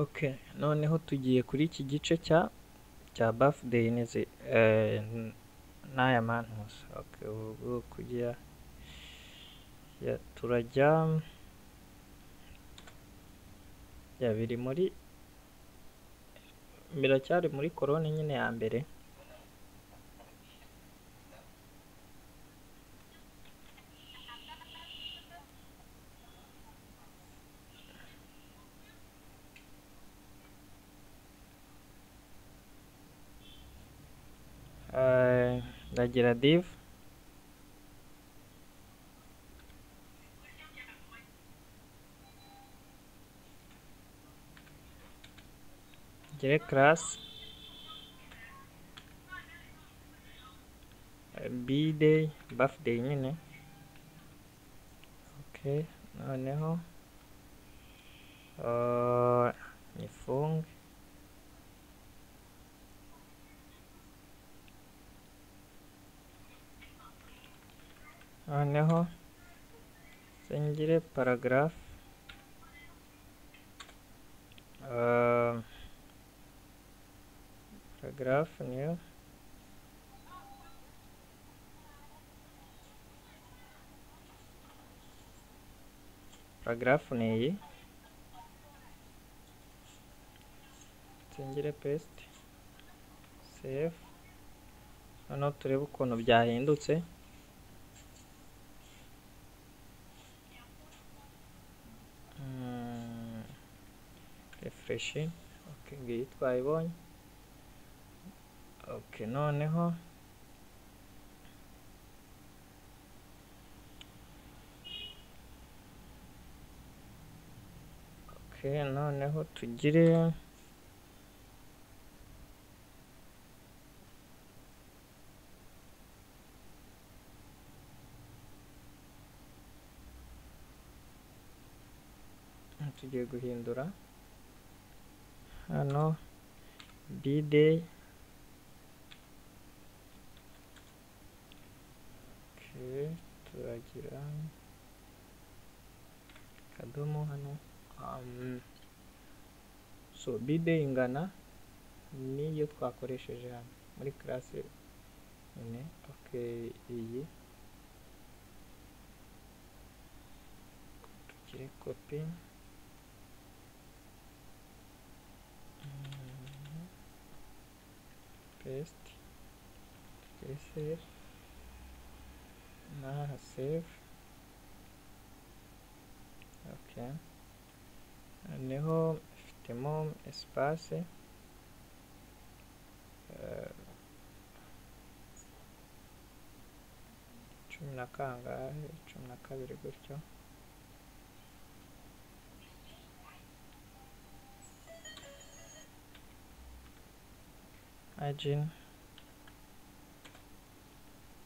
Ok, noneho tugiye kuri iki gice cya cya birthday n'izi eh, n- n'aya mantusi. Okay, ubu kujya ya, turajya ya biri muri biracyari muri koroni nyine ya mbere. Eh, ndagira div ngire class eh, bday birthday nyine okay noneho eh, nyifunge noneho singire paragraph eh, paragraph niyo paragraph ni iyi nsengere paste save noneho turebe ukuntu byahindutse Mm, refresh okay ngiyi twayibonye okay noneho okay noneho tugire tugiye guhindura hano b-day okay, turagira akadomo hano um, so b-day ingana niyo twakoresheje hano muri classe nyine okay iyi tugire copy paste tugire save n'aha save okay noneho ifitemo espace eh, cumi na kangahe cumi na kabiri gutyo margin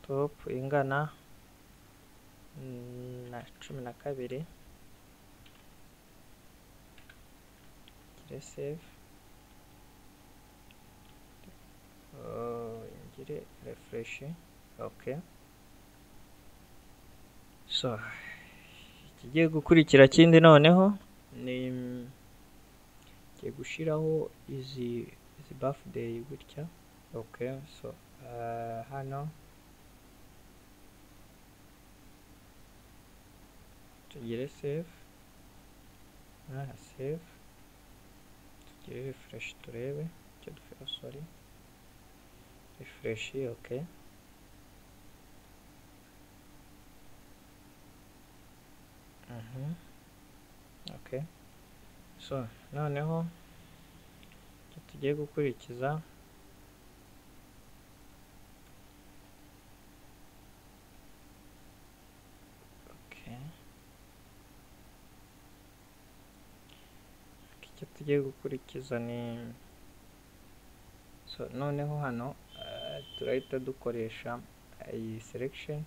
top ingana mm, na cumi na kabiri ngire save Oh, ngire refresh okay so ikigiye gukurikira kindi noneho ni ngiye gushyiraho izi izi birthday gutya okay so uh, hano tugire save n'aha save tugire refresh turebe icyo dufite oh, sorry refresh okay Mhm. okay so noneho icyo tugiye gukurikiza okay icyo tugiye gukurikiza ni so noneho hano eh, turahita dukoresha iyi selection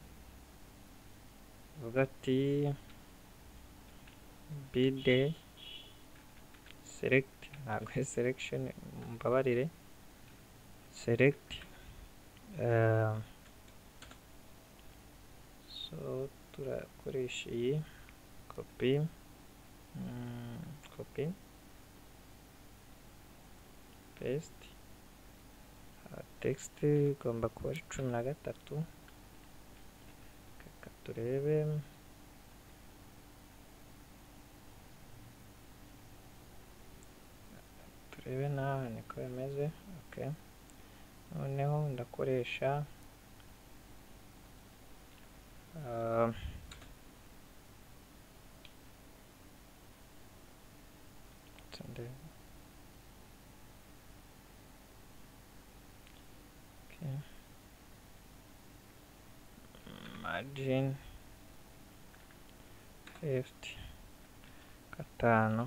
tuvuga ati bide select ntabwo ari selection mbabarire select eh, so turakoresha iyi copy mm, copy paste text igomba kuba ari cumi na gatatu reka turebe turebe nawe niko bimeze okay noneho ndakoresha ah, ndebe Okay. Margin left gatanu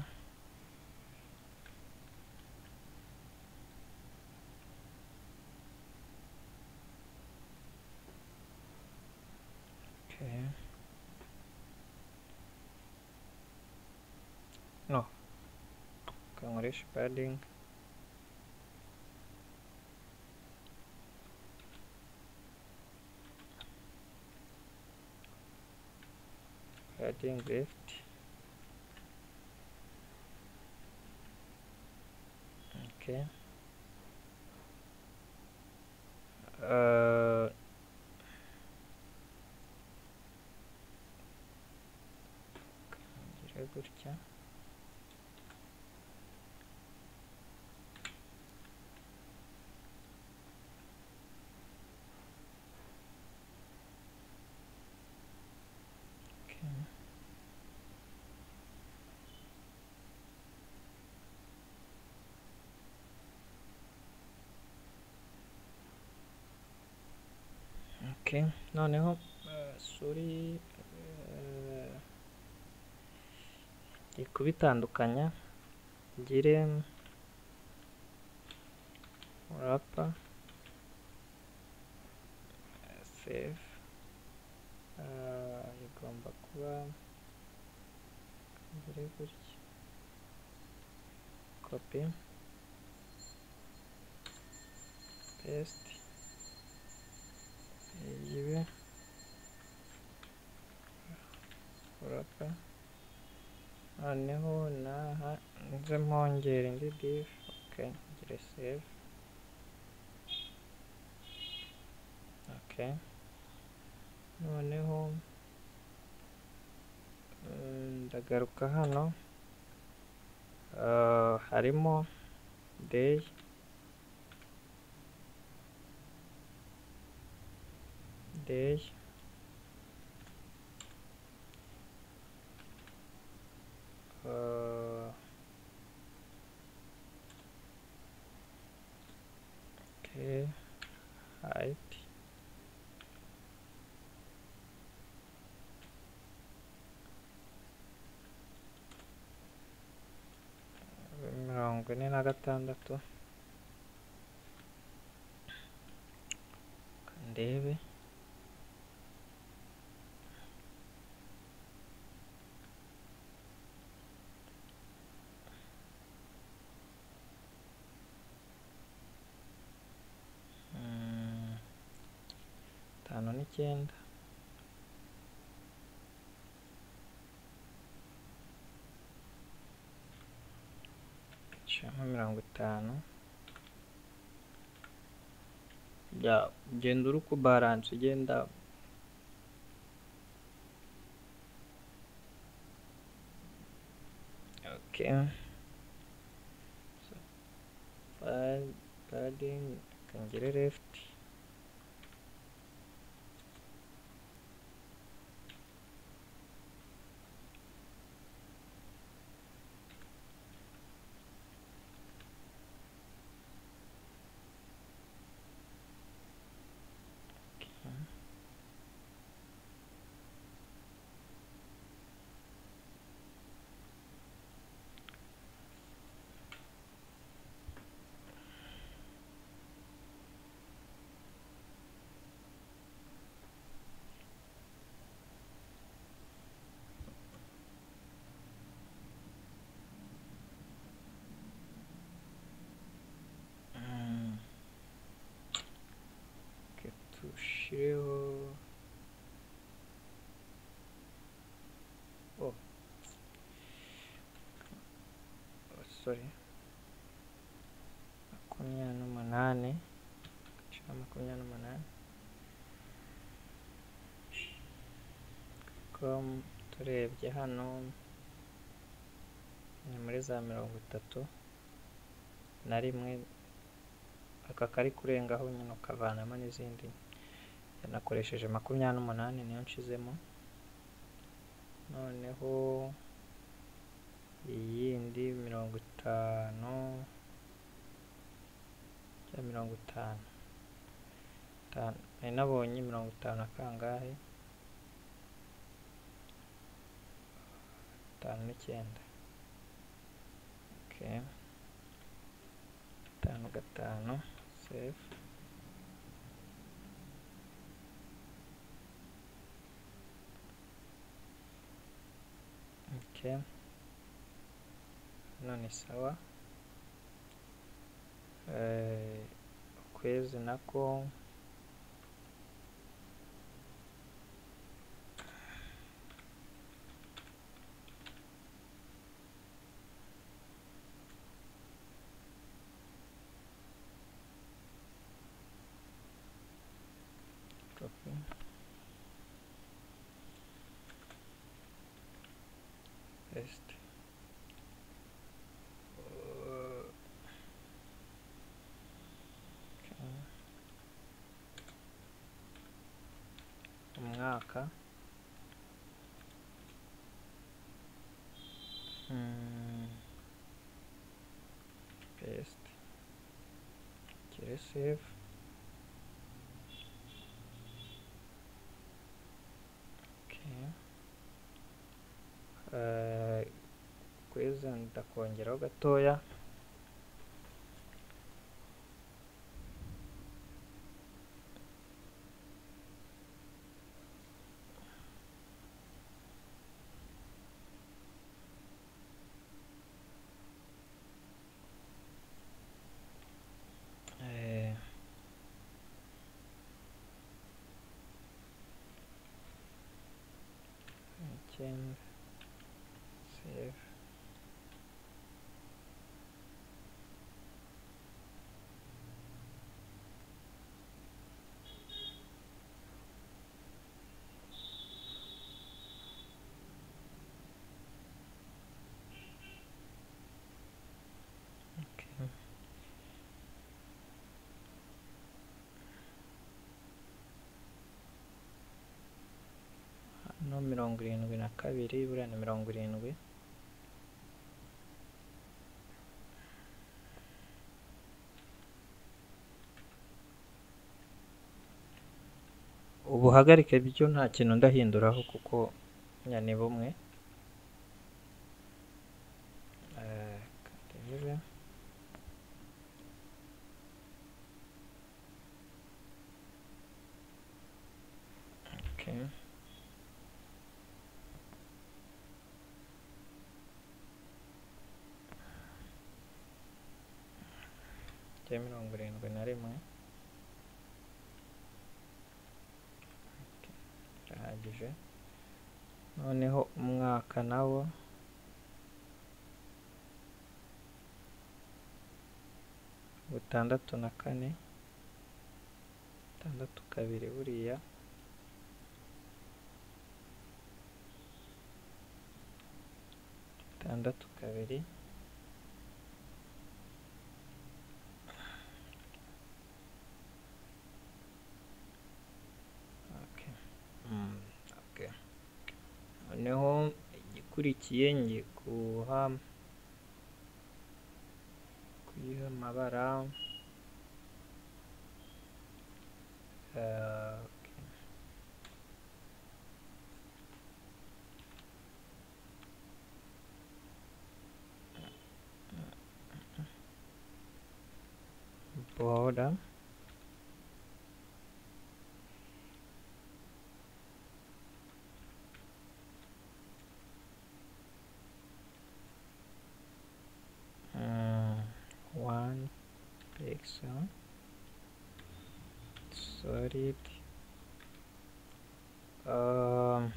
Okay. No. Kangurisha padding. Adding left. Okay. Uh, ngira gutya. Okay. Okay, noneho eh, suri eh, ngiye kubitandukanya ngire rapa save eh, igomba kuba ngire gutya copy paste gibi urapa noneho naha nze mpongera indi div ok ngire save ok noneho mm, ndagaruka hano Ah, harimo day day uh, okay height mirongo ine na gatandatu Reka ndebe Mm, tanu n'icyenda icamo mirongo itanu ya ugenda uri kubaranse ugenda okay so, pad- padding akongere left Mm. Reka dushireho oh sorry makumyabiri n'umunani ibice makumyabiri n'umunani com turebye hano ni muri za mirongo itatu na rimwe aka kari kurengaho nyine ukavanamo n'izindi yanakoresheje makumyabiri n'umunani niyo nshizemo noneho iyindi mirongo itanu ya mirongo itanu itanu nari nabonye mirongo itanu akangahe itanu n'icyenda okay. gatanu gatanu save okay. none sawa Eh, ukwezi nako copy paste Uh, okay. umwaka Hmm. paste okay, save okay. Eh, kwezi ndakongeraho gatoya Eh, icyenda save Okay. Hano mirongo irindwi na kabiri buriya ni mirongo irindwi ubuhagarike byo nta kintu ndahinduraho kuko nya ni bumwe Eh, reka ndebe. Okay. Cya mirongo irindwi na rimwe. Okay, Birahagije. Noneho umwaka nawo butandatu na kane tandatu kabiri buriya tandatu kabiri Okay. Mm, okay. noneho igikurikiye ngiye kuha kuyiha amabara Eh, okay. border Mm, one pixel solid um,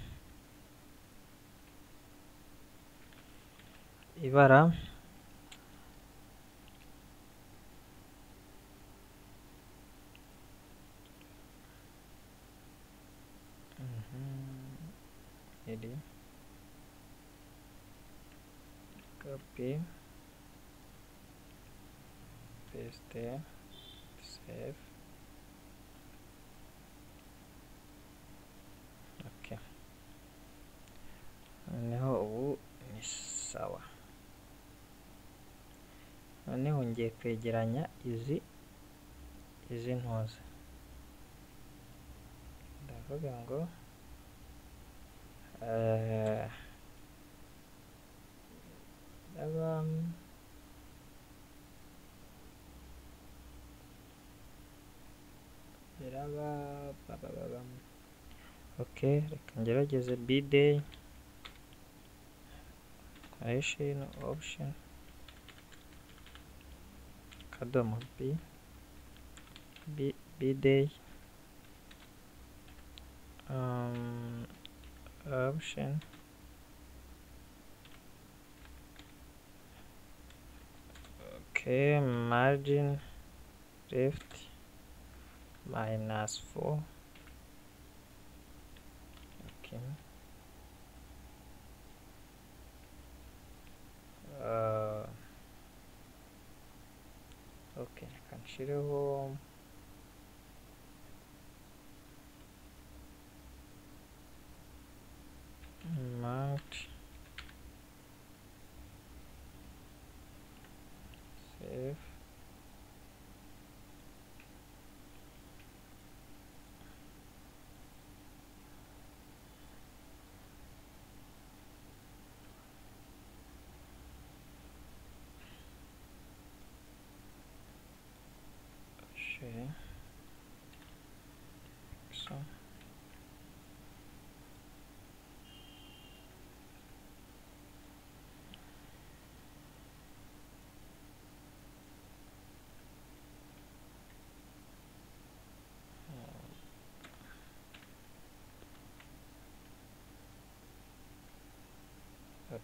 ibara iri kopi pesite sefu oke noneho ubu ni sawa noneho ngiye kwegeranya izi izi ntuza ndavuga ngo eh, ndaba biraba babababa ok reka ngerageze biday creation option akadomo b biday um, option okay margin left minus 4 okay uh, okay I can share home marked save share so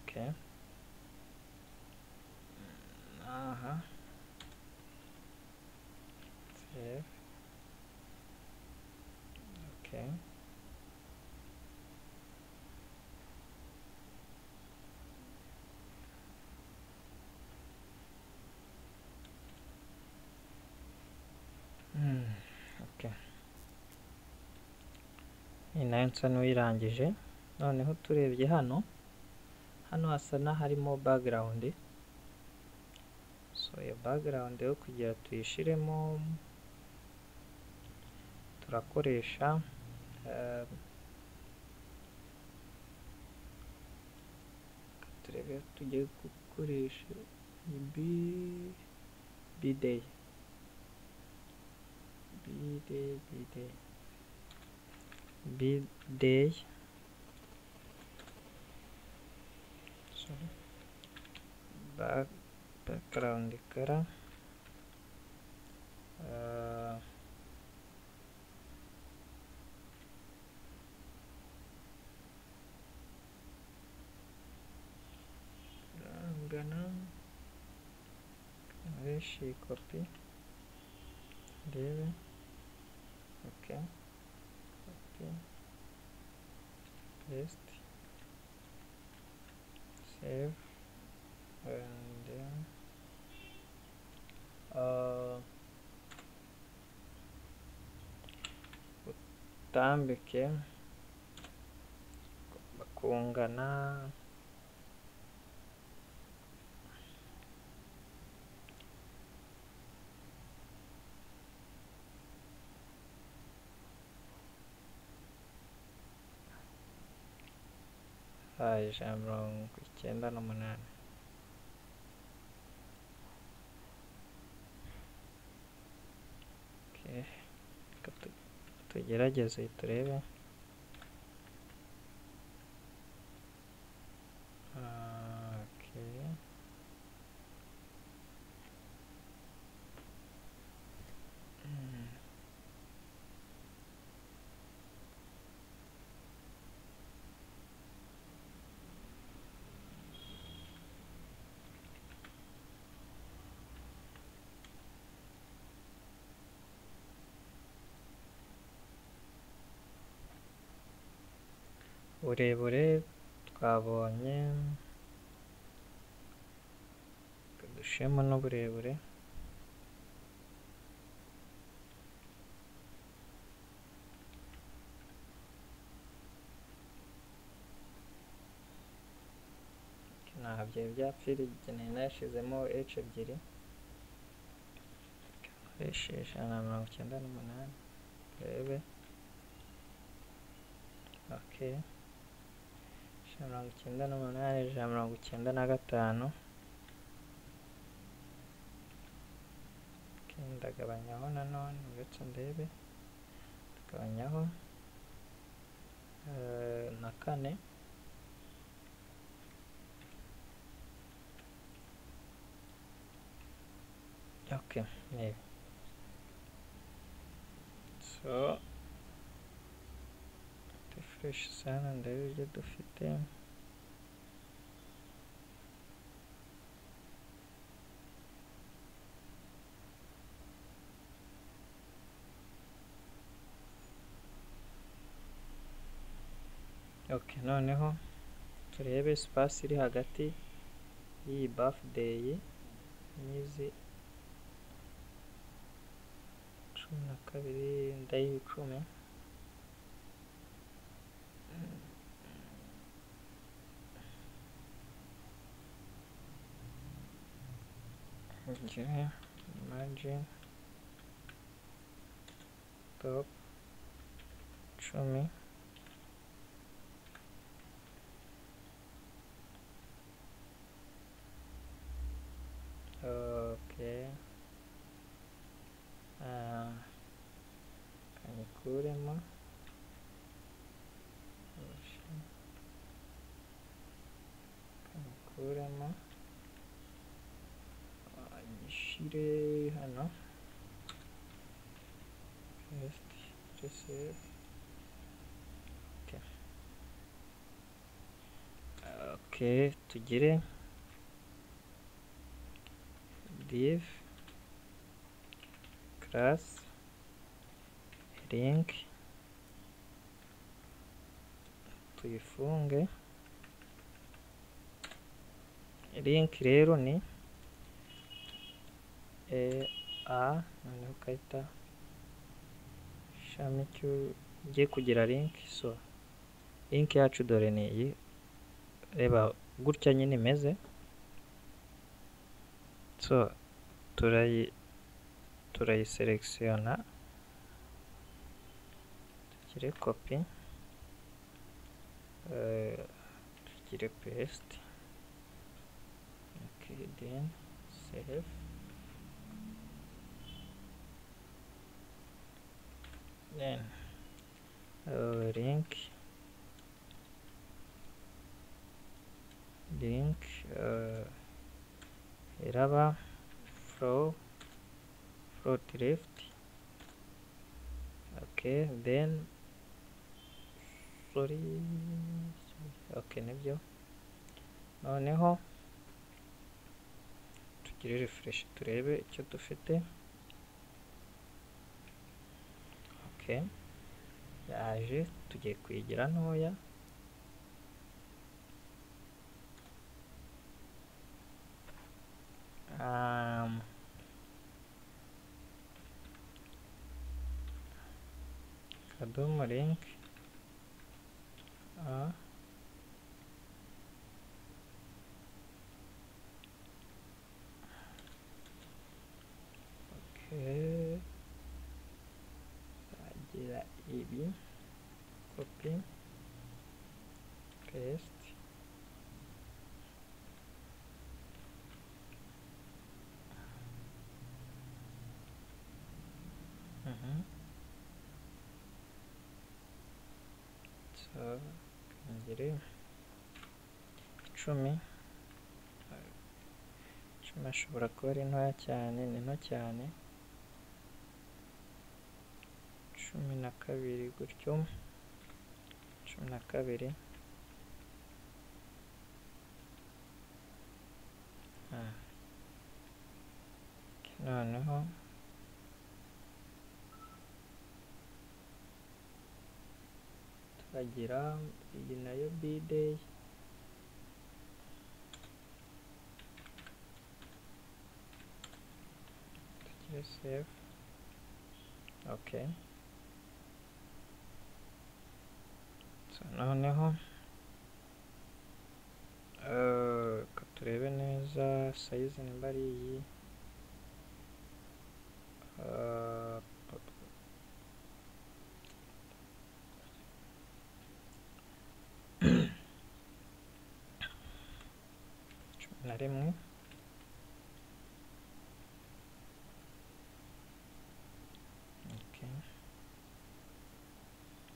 Okay. Aha. Save. Okay. Hmm. Okay. Iyi nayo nsa n'uyirangije noneho turebye hano hano hasa n'aharimo background so iyo background yo kugira tuyishiremo turakoresha eh, turebe tugiye gukoresha bi- biday biday biday biday sorry back background ఇక్కడ uh, రంగన వేషి copy దేవి okay okay paste save and then uh, utambike bakungana hayi ijana na mirongo icyenda n'umunani Okay, reka tu- tugerageze turebe Ah, okay. Mm. uburebure twabonye reka dushiremo n'uburebure ntabwo byari byapfira igeneye nayashizemo h ebyiri nkoreshe ijana na mirongo icyenda n'umunani turebe ok ijana na mirongo icyenda n'umunani ijana na mirongo icyenda na gatanu Ok, ndagabanyaho nanone uretse ndebe ndagabanyaho eh, na kane ok nibi so refresh sana ndebe ibyo dufite ok noneho turebe space iri hagati y'iyi birthday n'izi cumi na kabiri ndayicumi Okay, imagine top cumi okay Ah, kanyikuremo kanyikuremo gishyire hano paste reset okay. ok tugire div class link tuyifunge link rero ni e a noneho ukahita ishami ugiye kugira link so link yacu dore ni iyi reba gutya nyine imeze so turayi turayiserekisiyona tugire kopi tugire paste ok then save then uh, link link uh, iraba flow float left okay then sorry okay nibyo noneho tugire refresh turebe icyo dufite okay yaje tugiye kuyigira ntoya um, akadomo link a okay gira ibi copy paste Mhm. so ngire icumi icumi ashobora kuba ari ntoya cyane ni nto cyane cumi na kabiri gutyo cumi na kabiri Ah. noneho hagira iyi nayo bideyi tugire save okay so noneho eh, reka turebe neza sayizi nimba ari iyi Eh, cumi na rimwe Okay.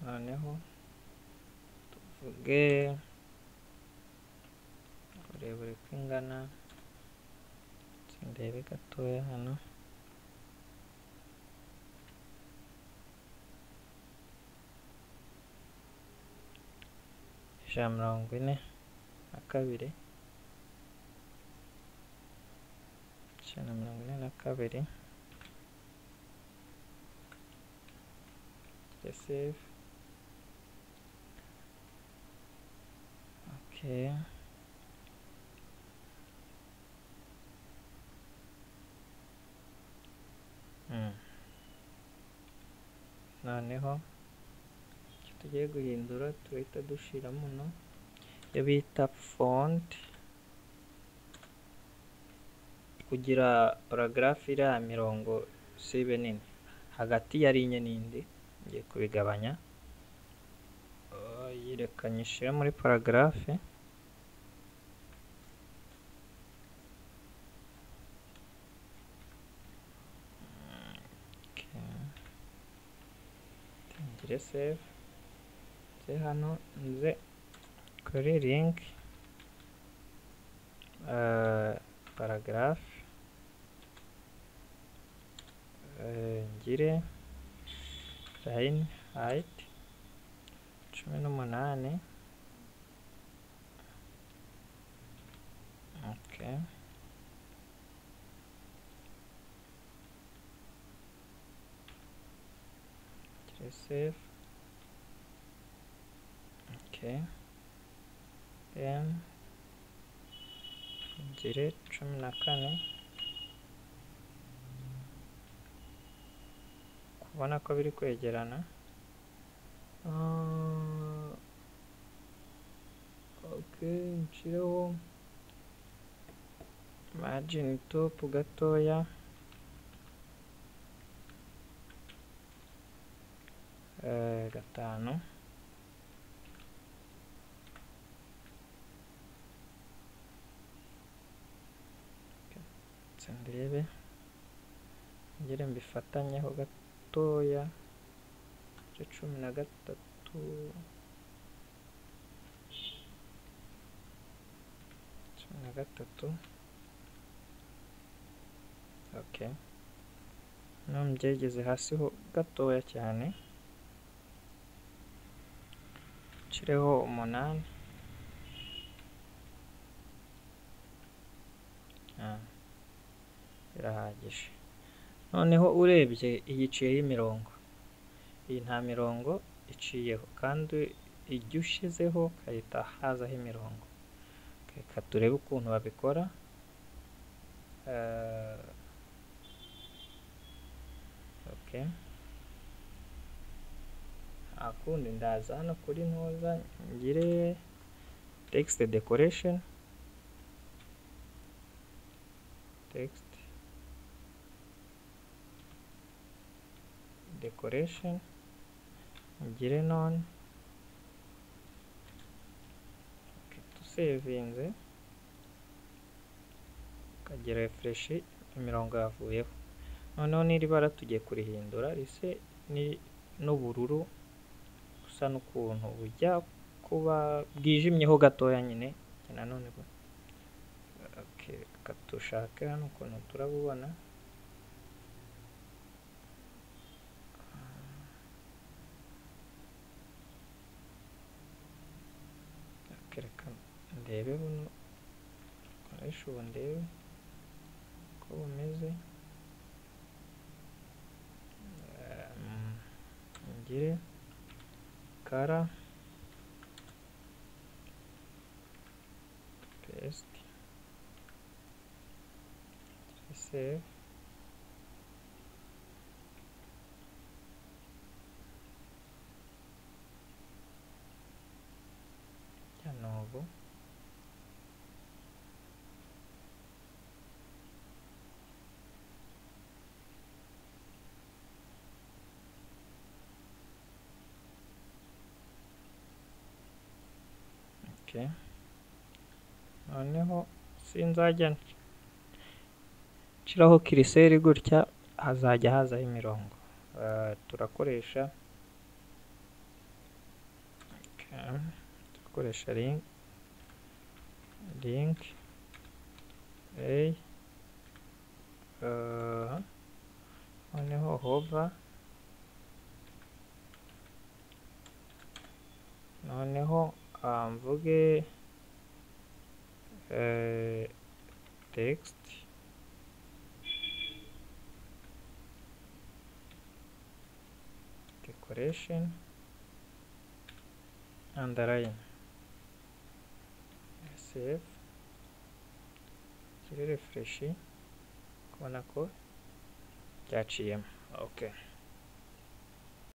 noneho tuvuge uburebure ko ingana ndetse ndebe gatoya hano ijana na mirongo ine na kabiri ijana na mirongo ine na kabiri the save okay mm. noneho icyo tugiye guhindura turahita dushira muno iyo bita font kugira paragarafu iri aha mirongo sibe nini hagati ya rinye n'indi ngiye kubigabanya yirekanyishije muri paragarafe ngire save nze hano nze kuri link paragarafe ngire line height cumi n'umunani okay Okay, save okay then ngire cumi na kane ubona ko biri kwegerana Ah, okay nshyireho margin top gatoya Eh, gatanu ndetse ndebe ngere mbifatanyeho gatoya ibice cumi na gatatu cumi na gatatu okay no mbyegeze hasi ho gatoya cyane nshyireho umunani Ah, birahagije noneho urebye iyi iciyeho imirongo iyi nta mirongo iciyeho kandi ijya ushyizeho ukahita hazaho imirongo reka turebe ukuntu babikora Eh, okay akundi ndaza hano kuri ntuza ngire text decoration text decoration ngire none okay, tusevinze ukagira refresh imirongo yavuyeho noneho n'iri bara tugiye kurihindura rise ni n'ubururu busa n'ukuntu bujya kuba bwijimyeho gatoya nyine nanone bu- okay, reka dushake hano ukuntu turabubona Okay, reka ndebe buno koresha ubu ndebe uko bumeze Ehm, ngire kara test save ya nuovo ok noneho sinzajya nshiraho kiriseri gutya hazajya hazaho imirongo Ah, turakoresha okay. turakoresha link link a Ah, noneho hover noneho ah, mvuge eh, text decoration underline save kiri refresh kubona ko byaciyemo okay